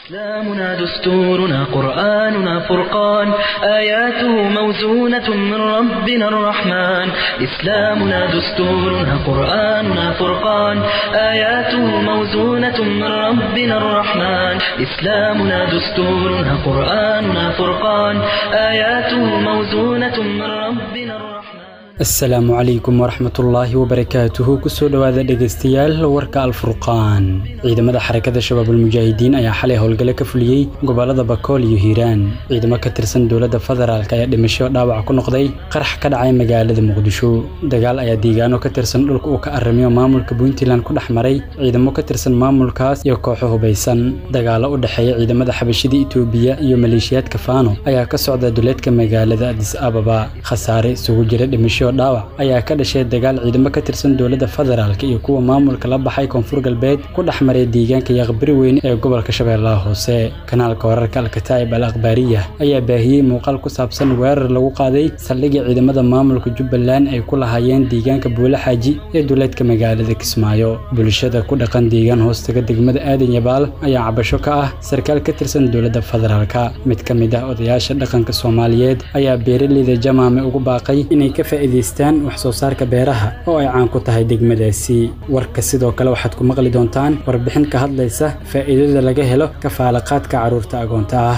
إسلامنا دستورنا قرآننا فرقان آياته موزونة من ربنا الرحمن إسلامنا دستورنا قرآننا فرقان آياته موزونة من ربنا الرحمن إسلامنا دستورنا قرآننا فرقان آياته موزونة من ربنا الرحمن asalaamu calaykum waraxmatullaahi wabarakaatuhu kusoo dhowaada dhegaystayaal warka alfurqaan ciidamada xarakada shabaabulmujaahidiin ayaa xalay howlgale ka fuliyey gobolada bakool iyo hiiraan ciidamo ka tirsan dowladda federaalk ayaa dhimasho dhaawac ku noqday qarax ka dhacay magaalada muqdisho dagaal ayaa deegaano ka tirsan dhulka uu ka aramiyo maamulka puntland ku dhex maray ciidamo ka tirsan maamulkaas iyo kooxo hubaysan dagaalo u dhexeeya ciidamada xabashida itoobiya iyo maleeshiyaadka faano ayaa ka socda duleedka magaalada adis ababa khasaare isugu jira dhimasho dhaawac ayaa ka dhashay dagaal ciidamo ka tirsan dowladda federaalk iyo kuwa maamulka la baxay koonfur galbeed ku dhex maray deegaanka yaqbari weyn ee gobolka shabeellaha hoose kanaalka wararka alkataa'ib al akhbaariya ayaa baahiyey muuqaal ku saabsan weerar lagu qaaday saldhigii ciidamada maamulka jubbaland ay ku lahaayeen deegaanka buule xaaji ee duleedka magaalada kismaayo bulshada ku dhaqan deegaan hoostaga degmada aadan yabaal ayaa cabasho ka ah sarkaal ka tirsan dowladda federaalk mid ka mid ah odayaasha dhaqanka soomaaliyeed ayaa beeraleyda jamaame ugu baaqay inay ka faa'iid wax soo saarka beeraha oo ay caan ku tahay degmadaasi warka sidoo kale waxaad ku maqli doontaan warbixin ka hadlaysa faa'iidada laga helo kafaalaqaadka carruurta agoonta ah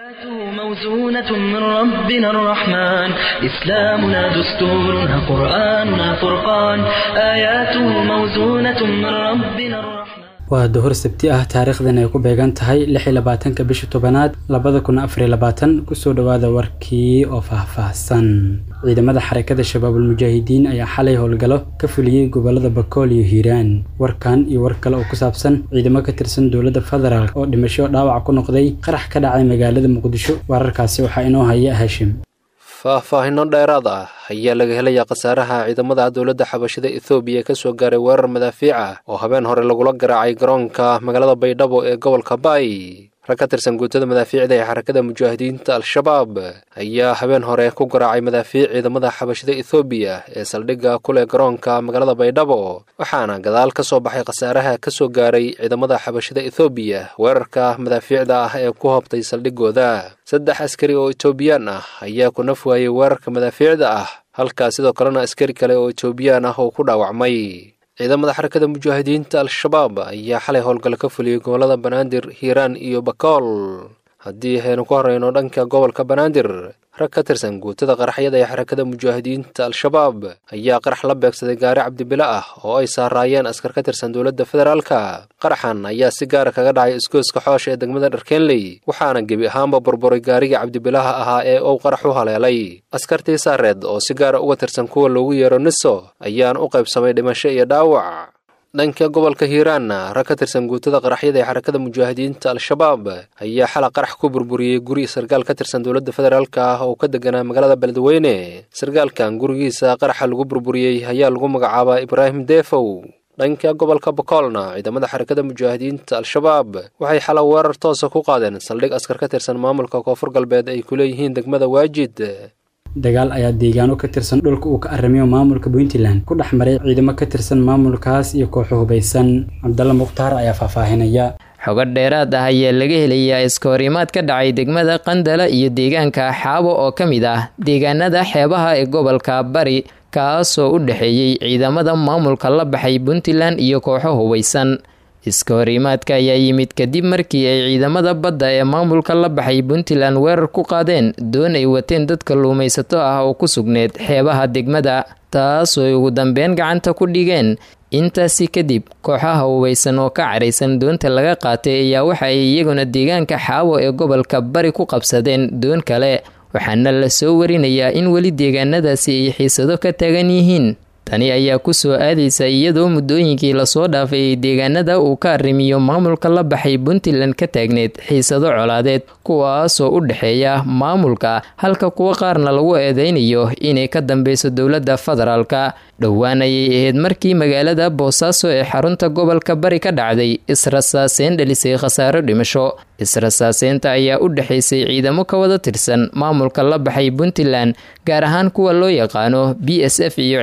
موزونة من ربنا الرحمن إسلامنا دستورنا قرآننا فرقان آياته موزونة من ربنا الرحمن waa duhur sabti ah taariikhdan ay ku beegan tahay lix iyo labaatanka bisha tobanaad labada kun afariyo labaatan kusoo dhowaada warkii oo faahfaahsan ciidamada xarakada shabaabulmujaahidiin ayaa xalay howlgalo ka fuliyey gobolada bakool iyo hiiraan warkan iyo war kale oo ku saabsan ciidamo ka tirsan dowladda federaalk oo dhimasho dhaawac ku noqday qarax ka dhacay magaalada muqdisho wararkaasi waxaa inoo haya hashim faahfaahinno dheeraad ah ayaa laga helayaa khasaaraha ciidamada dowladda xabashida ethoobiya ka soo gaaray weerar madaafiic ah oo habeen hore lagula garaacay garoonka magaalada baydhabo ee gobolka baay rag ka tirsan guutada madaafiicda ee xarakada mujaahidiinta al-shabaab ayaa habeen hore ku garaacay madaafiic ciidamada xabashida ethoobiya ee saldhigga ku leh garoonka magaalada baydhabo waxaana gadaal ka soo baxay khasaaraha ka soo gaaray ciidamada xabashida ethoobiya weerarka madaafiicda ah ee ku hobtay saldhiggooda saddex askari oo etoobiyaan ah ayaa ku naf waayey weerarka madaafiicda ah halkaa sidoo kalena askari kale oo etoobiyaan ah oo ku dhaawacmay ciidamada xarakada mujaahidiinta al-shabaab ayaa xalay howlgal ka fuliyey gobollada banaadir hiiraan iyo bakool haddii aynu ku horeyno dhanka gobolka banaadir rag ka tirsan guutada qaraxyada ee xarakada mujaahidiinta al-shabaab ayaa qarax la beegsaday gaari cabdibile ah oo ay saaraayeen askar ka tirsan dowladda federaalka qaraxan ayaa si gaara kaga dhacay isgooska xoosh ee degmada dharkeenley waxaana gebi ahaanba burburay gaarigii cabdibilaha ahaa ee uu qarax u haleelay askartii saareed oo si gaara uga tirsan kuwa loogu yeero niso ayaan u qaybsamay dhimasho iyo dhaawac dhanka gobolka hiiraanna rag ka tirsan guutada qaraxyada ee xarakada mujaahidiinta al-shabaab ayaa xala qarax ku burburiyey guri sarkaal ka tirsan dowladda federaalk ah oo ka deganaa magaalada beledweyne sarkaalkan gurigiisa qaraxa lagu burburiyey ayaa lagu magacaabaa ibraahim deefow dhanka gobolka bakoolna ciidamada xarakada mujaahidiinta al-shabaab waxay xala weerar toosa ku qaadeen saldhig askar ka tirsan maamulka koonfur galbeed ay ku leeyihiin degmada waajid dagaal ayaa deegaano ka tirsan dhulka uu ka aramiyo maamulka puntland ku dhex maray ciidamo ka tirsan maamulkaas iyo kooxo hubaysan cabdalla mukhtaar ayaa faahfaahinaya xogo dheeraad ah ayaa laga helayaa iskahorimaad ka dhacay degmada qandala iyo deegaanka xaabo oo ka mid ah deegaanada xeebaha ee gobolka bari kaasoo u dhexeeyey ciidamada maamulka la baxay puntland iyo kooxo hubaysan iska horimaadka ayaa yimid kadib markii ay ciidamada badda ee maamulka la baxay puntland weerar ku qaadeen doon ay wateen dad kalluumaysato ah oo ku sugneed xeebaha degmada taasoo ay ugu dambeyn gacanta ku dhigeen intaasi kadib kooxaha hubaysan oo ka caraysan doonta laga qaatay ayaa waxa ay iyaguna deegaanka xaawo ee gobolka bari ku qabsadeen doon kale waxaana la soo warinayaa in weli deegaanadaasi ay xiisado ka taagan yihiin tani ayaa ku soo aadaysa iyadoo muddooyinkii lasoo dhaafay ay deegaanada uu ka arrimiyo maamulka la baxay puntland ka taagneed xiisado colaadeed kuwaasoo u dhexeeya maamulka halka kuwo qaarna lagu eedeynayo inay ka dambeyso dowladda federaalka dhowaan ayay ahayd markii magaalada boosaaso ee xarunta gobolka bari ka dhacday israsaaseyn dhalisay khasaaro dhimasho israsaaseynta ayaa u dhexaysay ciidamo ka wada tirsan maamulka la baxay puntland gaar ahaan kuwa loo yaqaano b s f iyo ciidamada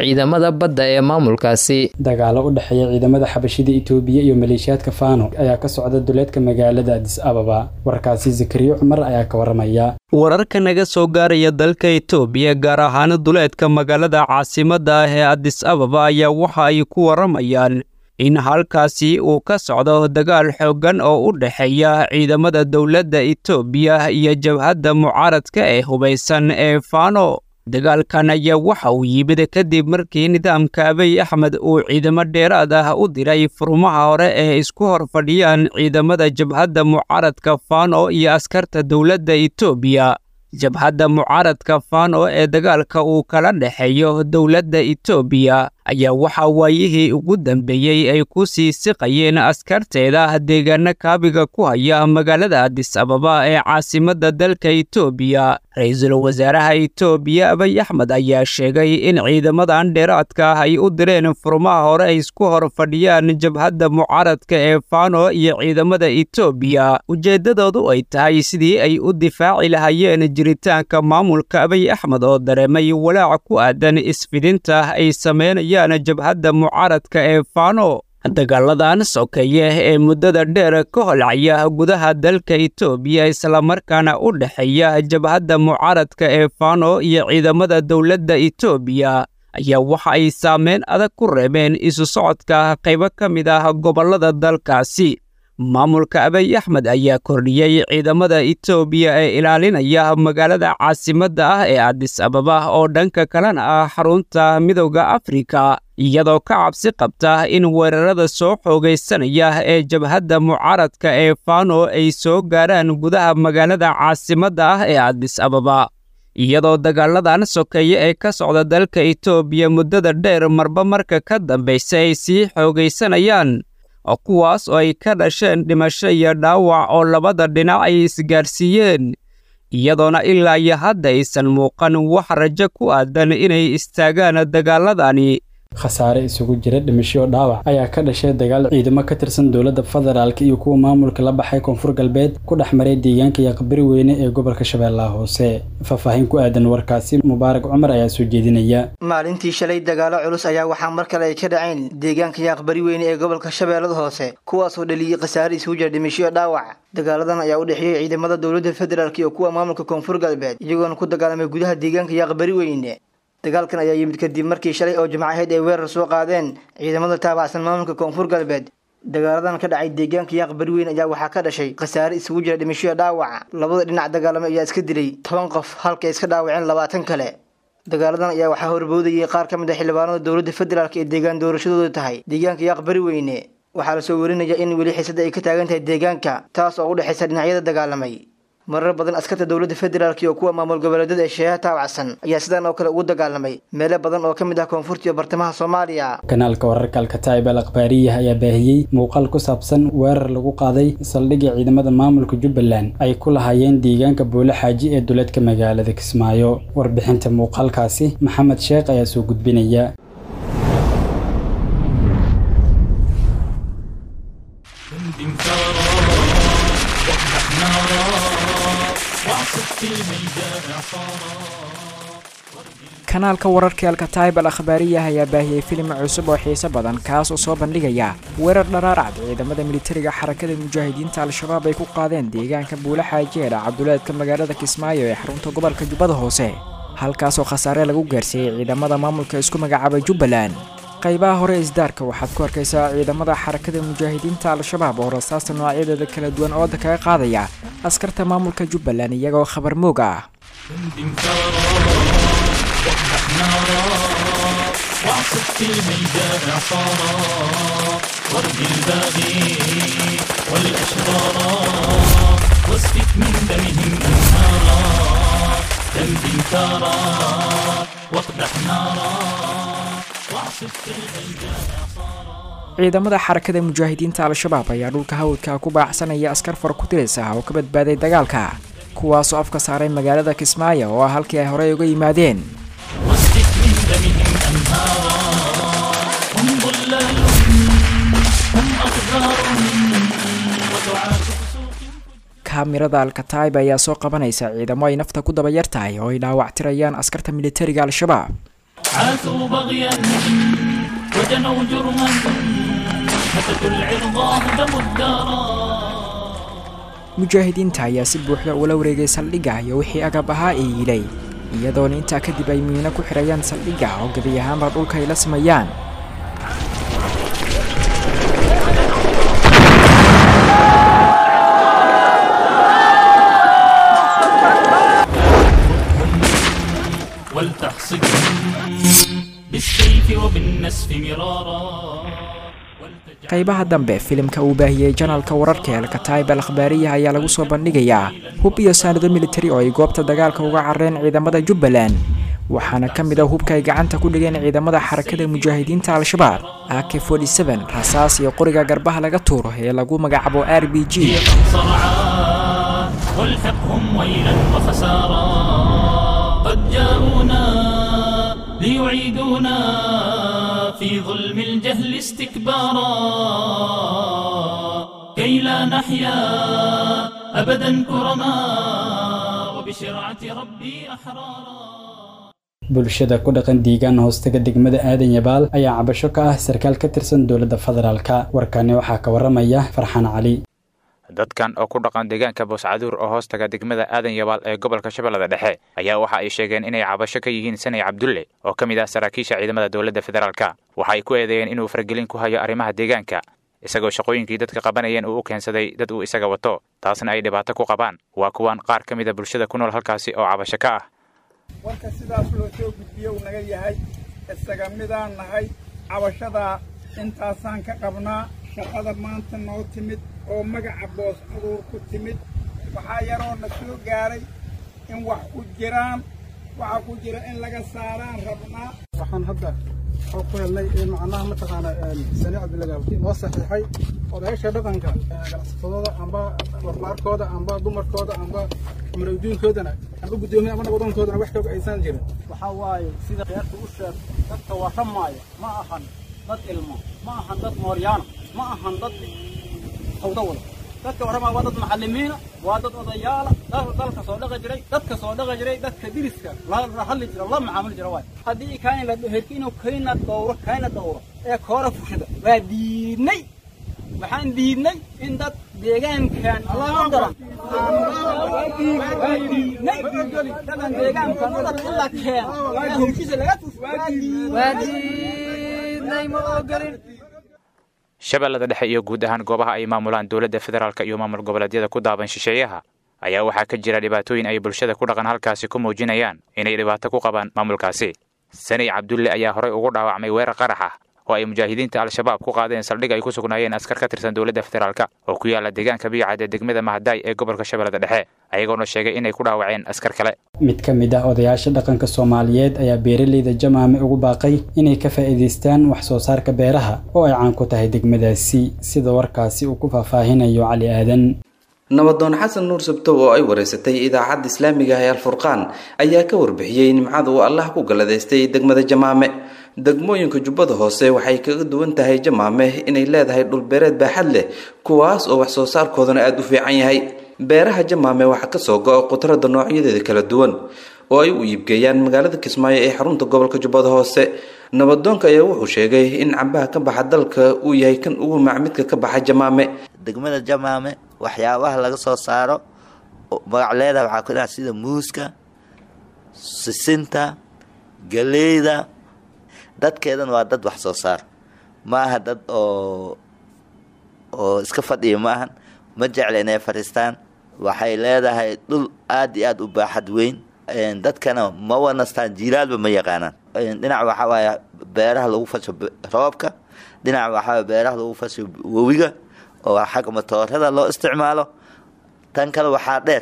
ciidamada badda ee maamulkaasi dagaalo u dhexeeya ciidamada xabashida itoobiya iyo maleeshiyaadka faano ayaa ka socda duleedka magaalada adis ababa warkaasi zakariyo cumar ayaa ka waramaya wararka naga soo gaaraya dalka itoobiya gaar ahaan duleedka magaalada caasimadda ah ee adis ababa ayaa waxa ay ku waramayaan in halkaasi uu ka socdo dagaal xooggan oo u dhexeeya ciidamada dowladda itoobiya iyo jabhadda mucaaradka ee hubaysan ee faano dagaalkan ayaa waxa uu yimid kadib markii nidaamka abiy axmed uu ciidamo dheeraad ah u diray furmaha hore ee isku hor fadhiyaan ciidamada jabhadda mucaaradka faano iyo askarta dowladda itoobiya jabhadda mucaaradka faano ee dagaalka uu kala dhexeeyo dowladda itoobiya ayaa waxaa waayihii ugu dambeeyey ay ku sii siqayeen askarteeda deegaano kaabiga ku haya magaalada adis ababa ee caasimadda dalka itoobiya ra-iisul wasaaraha itoobiya abiy axmed ayaa sheegay in ciidamadan dheeraadka ah ay u direen furmaha hore ay isku hor fadhiyaan jabhadda mucaaradka ee faano iyo ciidamada itoobiya ujeeddadoodu ay tahay sidii ay u difaaci lahaayeen jiritaanka maamulka abiy axmed oo dareemay walaac ku aadan isfidinta ay sameynayaan jabhadda mucaaradka ee faano dagaaladan sokeeye ee muddada dheer ka holcaya gudaha dalka itoobiya islamarkaana u dhexeeya jabhadda mucaaradka ee faano iyo ciidamada dowladda itoobiya ayaa waxa ay saameyn adag ku reebeen isu socodka qaybo ka mid ah gobollada dalkaasi maamulka abiy axmed ayaa kordhiyey ciidamada itoobiya ee ilaalinaya magaalada caasimadda ah ee adis ababa oo dhanka kalena ah xarunta midowda afrika iyadoo ka cabsi qabta in weerarada soo xoogaysanaya ee jabhadda mucaaradka ee faano ay soo gaaraan gudaha magaalada caasimadda ah ee adis ababa iyadoo dagaaladan sokeeye ee ka socda dalka itoobiya muddada dheer marba marka ka dambaysa ay sii xoogaysanayaan kuwaas oo ay ka dhasheen dhimasho iyo dhaawac oo labada dhinac ay isgaarsiiyeen iyadoona ilaa iyo hadda aysan muuqan wax rajo ku aadan inay istaagaan dagaaladani khasaare isugu jira dhimasho dhaawac ayaa ka dhashay dagaal ciidamo ka tirsan dowladda federaalk iyo kuwa maamulka la baxay koonfur galbeed ku dhex maray deegaanka yaqbari weyne ee gobolka shabeellaha hoose faahfaahin ku aadan warkaasi mubaarak cumar ayaa soo jeedinaya maalintii shalay dagaalo culus ayaa waxaa mar kale ay ka dhaceen deegaanka yaaqbari weyne ee gobolka shabeellada hoose kuwaasoo dhaliyey khasaare isugu jira dhimasho dhaawac dagaaladan ayaa u dhexeeyey ciidamada dowladda federaalk iyo kuwa maamulka koonfur galbeed iyagoona ku dagaalamay gudaha deegaanka yaaqbari weyne dagaalkan ayaa yimid kadib markii shalay oo jimco ahayd ay weerar soo qaadeen ciidamada taabacsan maamulka koonfur galbeed dagaaladan ka dhacay deegaanka yaaqbari weyn ayaa waxaa ka dhashay khasaare isugu jira dhimashoya dhaawaca labada dhinac dagaalamo ayaa iska dilay toban qof halkay iska dhaawaceen labaatan kale dagaaladan ayaa waxaa horboodayay qaar ka mid ah xildhibaanada dowladda federaalk ee deegaan doorashadooda tahay deegaanka yaaqbari weyne waxaa lasoo warinaya in weli xiisada ay ka taagan tahay deegaanka taas oo u dhexaysa dhinacyada dagaalamay marar badan askarta dowladda federaalk iyo kuwa maamul goboleedyada ee sheeyaha taabacsan ayaa sidaan oo kale ugu dagaalamay meelo badan oo ka mid ah koonfurta iyo bartamaha soomaaliya kanaalka wararka alkataib al akhbaariyah ayaa baahiyey muuqaal ku saabsan weerar lagu qaaday saldhigga ciidamada maamulka jubbaland ay ku lahaayeen deegaanka boole xaaji ee duleedka magaalada kismaayo warbixinta muuqaalkaasi maxamed sheekh ayaa soo gudbinaya kanaalka wararka alkataib al akhbaariyah ayaa baahiyey filim cusub oo xiiso badan kaas oo soo bandhigaya weerar dharaarcad ciidamada militariga xarakada mujaahidiinta al-shabaab ay ku qaadeen deegaanka buule xaajeedha cabduleedka magaalada kismaayo ee xarunta gobolka jubbada hoose halkaasoo khasaare lagu gaarsiiyey ciidamada maamulka isku magacaabay jubbaland qaybaha hore isdaarka waxaad ku arkaysaa ciidamada xarakada mujaahidiinta al-shabaab oo rasaasta noocyadeeda kala duwan ooda kaga qaadaya askarta maamulka jubbaland iyagoo khabar moog ah ciidamada xarakada mujaahidiinta al-shabaab ayaa dhulka hawdka ku baacsanaya askar fara ku tiris ah oo ka badbaaday dagaalka kuwaasoo afka saaray magaalada kismaayo oo ah halkii ay horey uga yimaadeen kaamirada alkataib ayaa soo qabanaysa ciidamo ay nafta ku daba yar tahay oo ay dhaawactirayaan askarta militariga al-shabaab عاثوا بغيا وجنوا جرما هتكوا العرضا هدموا الدارا mujaahidiinta ayaa si buuxda ula wareegay saldhigga iyo wixii agab ahaa ee yilay iyadoona intaa kadib ay miino ku xidhayaan saldhigga oo gebi ahaanba dhulka ay la sameeyaan ولتحصدهم بالسيف وبالنسف مرارا qaybaha dambe filimka uu baahiyey janalka wararka ee alkataib al akhbaariya ayaa lagu soo bandhigayaa hub iyo saanado militari oo ay goobta dagaalka uga carreen ciidamada jubbaland waxaana ka mid a hubka ay gacanta ku dhigeen ciidamada xarakada mujaahidiinta al-shabaab ak rasaas iyo qoriga garbaha laga tuuro ee lagu magacaabo r b g صرعا والحقهم ويلا وخسارا قد جاءونا ليعيدونا في ظلم الجهل استكبارا كي لا نحيا أبدا كرما وبشرعة ربي أحرارا bulshada ku dhaqan diigaan hoostaga degmada aadan yabaal ayaa cabasho ka ah sarkaal ka tirsan dowladda federaalka warkani waxaa ka waramaya farxaan cali dadkan oo ku dhaqan deegaanka booscaduur oo hoostaga degmada aadan yabaal ee gobolka shabeellada dhexe ayaa waxa ay sheegeen inay cabasho ka yihiin sanay cabdulle oo ka mid ah saraakiisha ciidamada dowladda federaalka waxa ay ku eedeeyeen inuu faragelin ku hayo arrimaha deegaanka isagoo shaqooyinkii dadka qabanayeen uu u keensaday dad uu isaga wato taasna ay dhibaato ku qabaan waa kuwan qaar ka mida bulshada ku nool halkaasi oo cabasho ka ah warka sidaas loo soo gudbiyo uu naga yahay isaga midaan nahay cabashadaa intaasaan ka qabnaa shaqada maanta noo timid oo magaca boos aduur ku timid waxaa yaroo na soo gaaray in wax ku jiraan waxa ku jira in laga saaraan rabnaa waxaan hadda oo ku helnay in macnaha mataqaana sani cabdilagaabki noo saxiixay odayaasha dhaqanka ganacsatadooda amba barbaarkooda amba dumarkooda amba marowdiinkoodana amba guddoomiye amba nabadoonkoodan wax kaga aysan jirin waxaa waaye sida reerka u sheeg dadka warramaaya ma ahan dad ilmo ma ahan dad mooryaana ma ahan dad hawda wada dadka warramaya waa dad macallimiina waa dad odayaala dalka soo dhaqi jiray dadka soo dhaqi jiray dadka diriska la hadli jira la macaamuli jira waay haddii kayn la herki inuu kayna dhowro kayna dhowro ee koora fushada waa diidnay waxaan diidnay in dad deegaankan loo daran waa diidnay dadan deegaankan u daran in la keeno ee howshiisa laga tusho waa diidnay ma ogolin shabeellada dhexe iyo guud ahaan goobaha ay maamulaan dowladda federaalk iyo maamul goboleedyada ku daaban shisheeyaha ayaa waxaa ka jira dhibaatooyin ay bulshada ku dhaqan halkaasi ku muujinayaan inay dhibaato ku qabaan maamulkaasi sanay cabdulle ayaa horey ugu dhaawacmay weerar qarax ah oo ay mujaahidiinta al-shabaab ku qaadeen saldhig ay ku sugnaayeen askar ka tirsan dowladda federaalk oo ku yaala deegaanka biyacad ee degmada mahadaay ee gobolka shabeellada dhexe ayagoona sheegay inay ku dhaawaceen askar kale mid ka mid ah odayaasha dhaqanka soomaaliyeed ayaa beeraleyda jamaame ugu baaqay inay ka faa'iidaystaan wax soo saarka beeraha oo ay caan ku tahay degmadaasi sida warkaasi uu ku faahfaahinayo cali aadan nabadoon xasan nuur sabtow oo ay wareysatay idaacadda islaamiga ah ee alfurqaan ayaa ka warbixiyey nimcada uu allah ku galladaystay degmada jamaame degmooyinka jubbada hoose waxay kaga duwan tahay jamaame inay leedahay dhulbeereed baaxad leh kuwaas oo wax soo saarkoodana aada u fiican yahay beeraha jamaame waxaa kasoo go-a qudrada noocyadeeda kala duwan oo ay u iibgeeyaan magaalada kismaayo ee xarunta gobolka jubbada hoose nabadoonka ayaa wuxuu sheegay in cambaha ka baxa dalka uu yahay kan ugu macmidka ka baxa jamaame degmada jamaame waxyaabaha laga soo saaro magac leedaha waxaa ku dhaha sida muuska sisinta galeyda dadkeedan waa dad wax soo saar ma aha dad oo oo iska fadhiya ma ahan ma jecla inay fadhiistaan waxay leedahay dhul aada iyo aada u baaxad weyn dadkana ma wanastaan jiilaalba ma yaqaanaan dhinac waxaa waaya beeraha lagu fasho roobka dhinac waxaa beeraha lagu fasho wewiga oo xagga matoorada loo isticmaalo tan kale waxaa dheer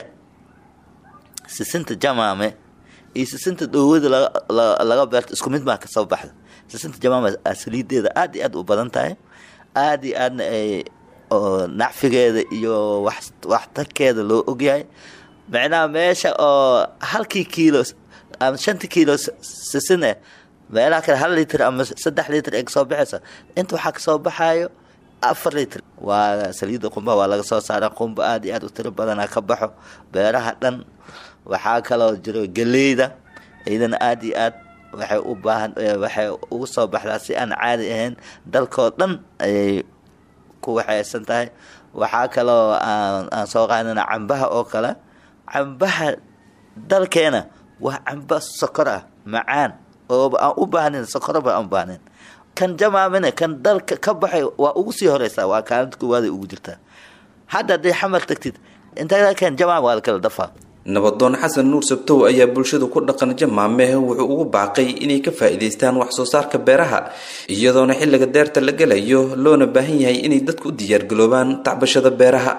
sisinta jamaame iyo sisinta dhowada laga beerto isku mid maa kasoo baxda sisinta jamaame saliideeda aada iyo aada u badan tahay aada iyo aadna ay nacfigeeda iyo waxtarkeeda loo ogyahay macnaha meesha oo halkii kiilo ama shantii kiilo sisin eh meelaha kale hal litr ama saddex litr ee kasoo baxaysa inta waxaa kasoo baxayo afar litr waa saliidda qumba waa laga soo saara qumba aada iyo aad u tiro badana ka baxo beeraha dhan waxaa kaloo jiro galeyda iyadana aada iyo aad waxay u baahan waxay ugu soo baxdaa si aan caadi ahayn dalkoo dhan ayay ku waxaysan tahay waxaa kaloo aan soo qaadana cambaha oo kale cambaha dalkeena waa camba sokor ah macaan oo aan u baahnayn sokoroba aan u baahnayn kan jamaamina kan dalka ka baxay waa ugu sii horeysaa waa kaalinta koowaada ugu jirtaa hadda hadday xamar tagtid intaa kan jamaam waa la kala dafaa nabadoon xasan nuur sabtow ayaa bulshada ku dhaqan jamaame wuxuu ugu baaqay inay ka faa'iidaystaan wax soo saarka beeraha iyadoona xilliga deerta la gelayo loona baahan yahay inay dadku u diyaargaloobaan tacbashada beeraha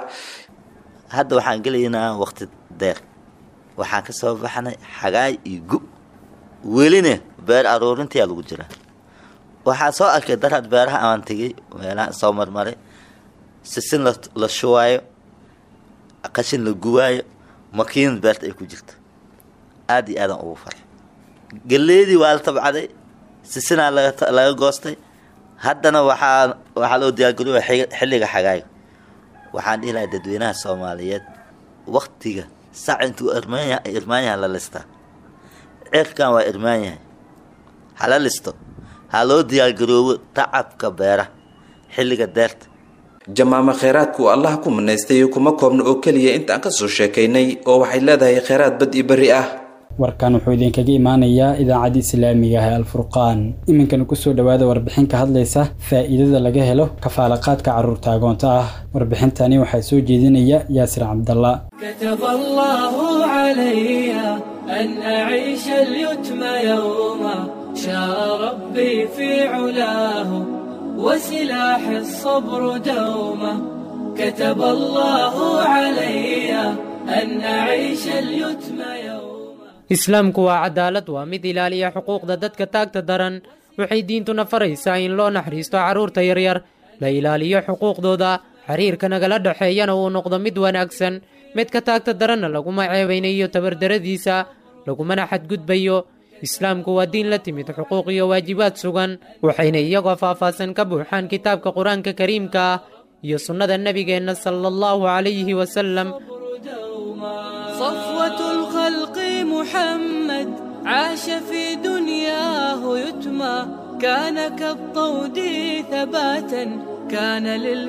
hadda waxaan gelaynaa waqti deer waxaan ka soo baxnay xagaay iyo gu welina beer aruurintayaa lagu jiraa waxaan soo arkay daraad beeraha aan tegay meelaha soo marmaray sisin la shuwaayo qashin la guwaayo makiinad beerta ay ku jirto aada iyo aadaan ugu faray galeedii waa la tabcaday sisinaa laga goostay haddana waxaa waxaa loo diyaargarooya xilliga xagaaga waxaan dhihi lahaa dadweynaha soomaaliyeed waktiga sac intuu irmaanyaha la listaa cirkan waa irmaan yahay hala listo ha loo diyaargaroobo tacabka beeraha xilliga deerta jamaamo kheyraadku uu allah ku manaystay kuma koobna oo keliya inta aan ka soo sheekaynay oo waxay leedahay kheyraad bad iyo berri ah warkan wuxuu idinkaga imaanayaa idaacadda islaamiga ah ee alfurqaan iminkana kusoo dhowaada warbixin ka hadlaysa faa'iidada laga helo kafaalaqaadka carruurta agoonta ah warbixintani waxaa soo jeedinaya yaasir cabdalla كتب الله علي أن أعيش اليتم يوما شاء ربي في علاه وسلاح الصبر دوما كتب الله علي أن أعيش اليتم يوما islaamku waa cadaalad waa mid ilaaliya xuquuqda dadka taagta daran waxay diintuna faraysaa in loo naxariisto carruurta yaryar la ilaaliyo xuquuqdooda xiriirka nagala dhexeeyana uu noqdo mid wanaagsan midka taagta daranna laguma ceebaynayo tabardaradiisa lagumana xadgudbayo islaamku waa diin la timid xuquuq iyo waajibaad sugan waxayna iyagoo faahfaahsan ka buuxaan kitaabka qur-aanka kariimka ah iyo sunnada nebigeenna sala allahu calayhi wasalam صفوة الخلق محمد عاش في دنياه يتمى كان كالطود ثباتا كان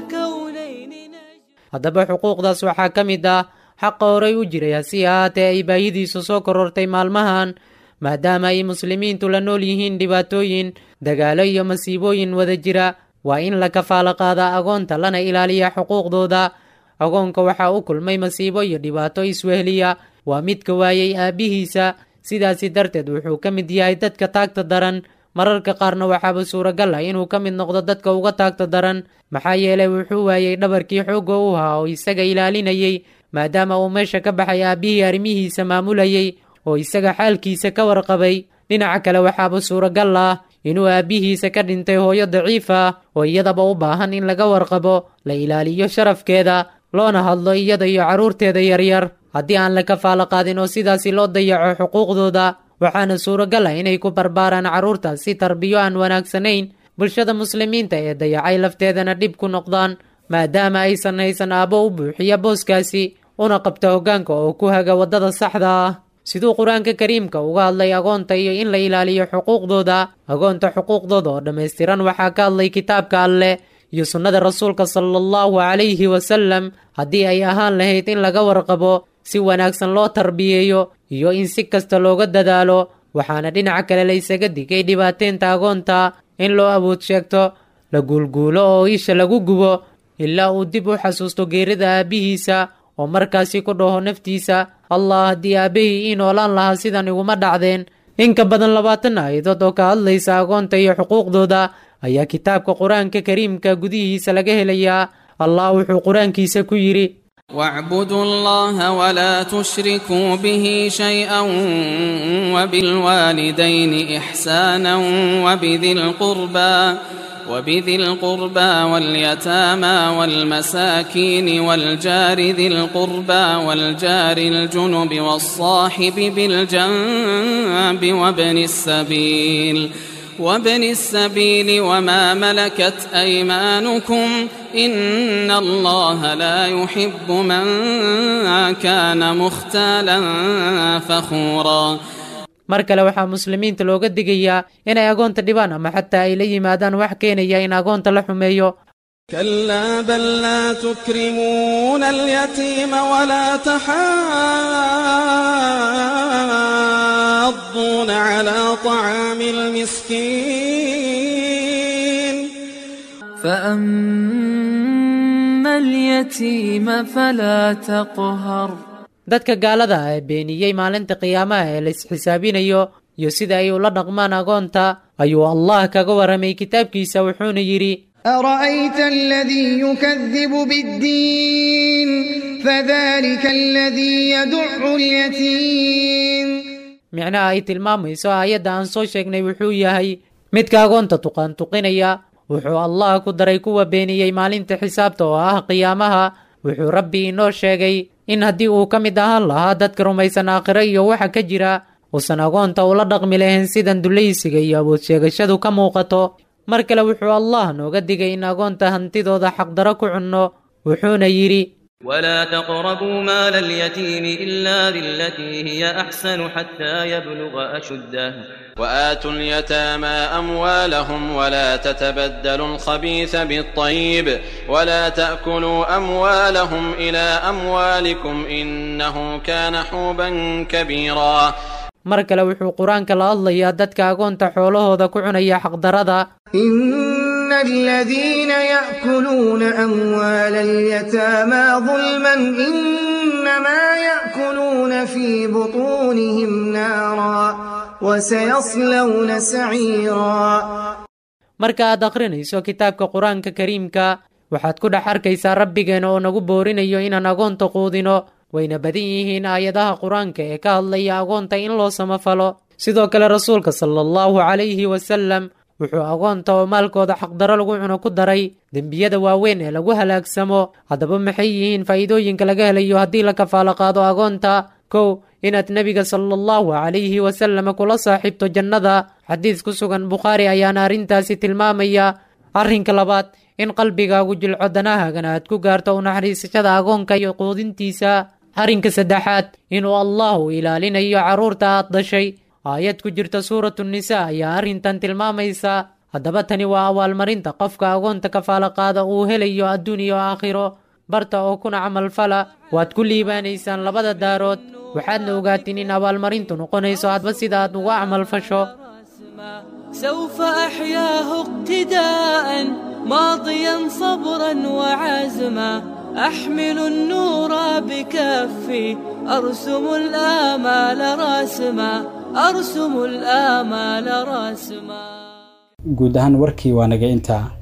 للكونين haddaba xuquuqdaas waxaa ka mid ah xaqa horay u jiray hasi ahaatee ay baahidiisu soo korortay maalmahan maadaama ay muslimiintu la nool yihiin dhibaatooyin dagaalo iyo masiibooyin wada jira waa in la kafaalo qaadaa agoonta lana ilaaliya xuquuqdooda agoonka waxaa u kulmay masiibo iyo dhibaato iswehliya waa midka waayey aabbihiisa sidaasi darteed wuxuu ka mid yahay dadka taagta daran mararka qaarna waxaaba suuragal ah inuu ka mid noqdo dadka uga taagta daran maxaa yeelay wuxuu waayey dhabarkii xoogga u ahaa oo isaga ilaalinayey maadaama uu meesha ka baxay aabbihii arrimihiisa maamulayey oo isaga xaalkiisa ka warqabay dhinaca kale waxaaba suuragal ah inuu aabbihiisa ka dhintay hooyo daciif ah oo iyadaba u baahan in laga warqabo la ilaaliyo sharafkeeda loona hadlo iyada iyo carruurteeda yaryar haddii aan la kafaalo qaadin oo sidaasi loo dayaco xuquuqdooda waxaana suuragal ah inay ku barbaaraan carruurtaas si tarbiyo aan wanaagsanayn bulshada muslimiinta ee dayacay lafteedana dhib ku noqdaan maadaama aysan haysan aabbo u buuxiya booskaasi una qabta hoggaanka oo ku haga waddada saxda ah siduu qur-aanka kariimka uga hadlay agoonta iyo in la ilaaliyo xuquuqdooda agoonta xuquuqdooda oo dhammaystiran waxaa ka hadlay kitaabka alleh iyo sunnada rasuulka sala allahu calayhi wasalam haddii ay ahaan lahayd in laga warqabo si wanaagsan loo tarbiyeeyo iyo in si kasta looga dadaalo waxaana dhinaca kale la ysaga digay dhibaateynta agoonta in loo awood sheegto la guulguulo oo isha lagu gubo ilaa uu dib u xasuusto geerida aabbihiisa oo markaasi ku dhaho naftiisa allah haddii aabbahii ii noolaan lahaa sidan iguma dhacdeen in ka badan labaatan aayadood oo ka hadlaysa agoonta iyo xuquuqdooda ayaa kitaabka qur-aanka kariimka gudihiisa laga helayaa allah wuxuu qur-aankiisa ku yidhi واعبدوا الله ولا تشركوا به شيئا وبالوالدين إحسانا وبذي القربى وبذي القربى واليتامى والمساكين والجار ذي القربى والجار الجنب والصاحب بالجنب وابن السبيل وابن السبيل وما ملكت أيمانكم إن الله لا يحب من كان مختالا فخورا mar kale waxaa muslimiinta looga digayaa inay agoonta dhibaan ama xataa ay la yimaadaan wax keenaya in agoonta la xumeeyo كلا بل لا تكرمون اليتيم ولا تحاضون على طعام المسكين فأما اليتيم فلا تقهر dadka gaalada ah ee beeniyey maalinta qiyaamaha ee la isxisaabinayo iyo sida ay ula dhaqmaan agoonta ayuu allah kaga waramay kitaabkiisa wuxuuna yidhi أرأيت الذي يكذب بالدين فذلك الذي يدع اليتيم micnaha ay tilmaamayso aayadda aan soo sheegnay wuxuu yahay midka agoonta tuqaantuqinaya wuxuu allah ku daray kuwa beeniyey maalinta xisaabta oo ah qiyaamaha wuxuu rabbi inoo sheegay in haddii uu ka mid ahaan lahaa dadka rumaysan aakhiro iyo waxa ka jira uusan agoonta ula dhaqmi lahayn sidan dulaysiga iyo awood sheegashadu ka muuqato mar kale wuxuu allah nooga digay in agoonta hantidooda xaqdaro ku cunno wuxuuna yidhi ولا تقربوا مال اليتيم إلا بالتي هي أحسن حتى يبلغ أشده وآتوا اليتامى أموالهم ولا تتبدلوا الخبيث بالطيب ولا تأكلوا أموالهم إلى أموالكم إنه كان حوبا كبيرا mar kale wuxuu qur-aanka la hadlayaa dadka agoonta xoolahooda ku cunaya xaqdarada إن الذين يأكلون أموال اليتامى ظلما إنما يأكلون في بطونهم نارا وسيصلون سعيرا marka aad akhrinayso kitaabka qur-aanka kariimka waxaad ku dhex arkaysaa rabbigeena oo nagu boorinayo inaan agoonta quudino wayna badan yihiin aayadaha qur-aanka ee ka hadlaya agoonta in loo samafalo sidoo kale rasuulka sala allahu calayhi wasalam wuxuu agoonta oo maalkooda xaqdaro lagu cuno ku daray dembiyada waaweyn ee lagu halaagsamo haddaba maxay yihiin faa'iidooyinka laga helayo haddii la kafaalo qaado agoonta kow inaad nebiga sala allahu calayhi wasalam kula saaxiibto jannada xadiis ku sugan bukhaari ayaana arrintaasi tilmaamaya arrinka labaad in qalbigaagu jilco danahaagana aad ku gaarto u naxariisashada agoonka iyo quudintiisa arrinka saddexaad inuu allahu ilaalinayo carruurta aad dhashay aayad ku jirta suuratu nisaa ayaa arrintan tilmaamaysa haddaba tani waa abaalmarinta qofka agoonta kafaalo qaada uu helayo adduun iyo aakhiro barta oo kuna camalfala waad ku liibaanaysaan labada daarood waxaadna ogaatiin in abaalmarintu noqonayso hadba sida aad uga camalfasho سوف أحياه اقتداء ماضيا صبرا وعزما أحمل النور بكفي أرسم الآمال راسما أرسم الآمال راسما guud ahaan warkii waa naga intaa